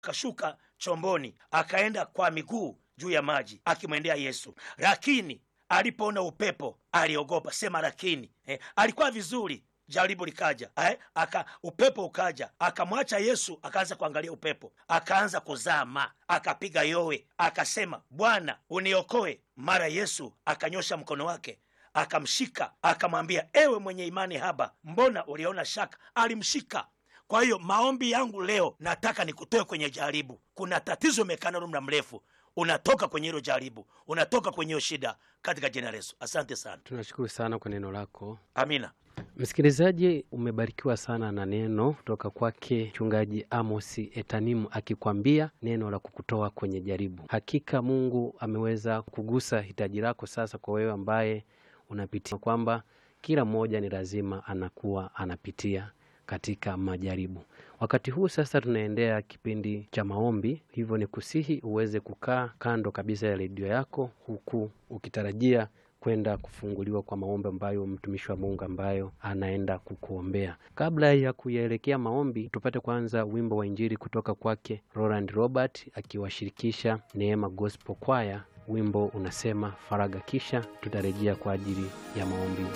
akashuka chomboni akaenda kwa miguu juu ya maji akimwendea Yesu, lakini alipoona upepo aliogopa. Sema lakini. Eh, alikuwa vizuri jaribu likaja eh, aka upepo ukaja, akamwacha Yesu, akaanza kuangalia upepo, akaanza kuzama, akapiga yowe, akasema Bwana uniokoe. Mara Yesu akanyosha mkono wake akamshika, akamwambia ewe mwenye imani haba, mbona uliona shaka? Alimshika. Kwa hiyo maombi yangu leo, nataka nikutoe kwenye jaribu. Kuna tatizo imekaa nalo muda mrefu, unatoka kwenye hilo jaribu, unatoka kwenye hiyo shida, katika jina la Yesu. Asante sana, Tunashukuru sana kwa neno lako. amina. Msikilizaji, umebarikiwa sana na neno kutoka kwake Mchungaji Amosi Etanimu akikwambia neno la kukutoa kwenye jaribu. Hakika Mungu ameweza kugusa hitaji lako sasa, kwa wewe ambaye unapitia kwamba kila mmoja ni lazima anakuwa anapitia katika majaribu. Wakati huu sasa tunaendea kipindi cha maombi, hivyo ni kusihi uweze kukaa kando kabisa ya redio yako huku ukitarajia kwenda kufunguliwa kwa maombi ambayo mtumishi wa Mungu ambayo anaenda kukuombea. Kabla ya kuyaelekea maombi, tupate kwanza wimbo wa Injili kutoka kwake Roland Robert akiwashirikisha Neema Gospel Choir. Wimbo unasema faraga, kisha tutarejea kwa ajili ya maombi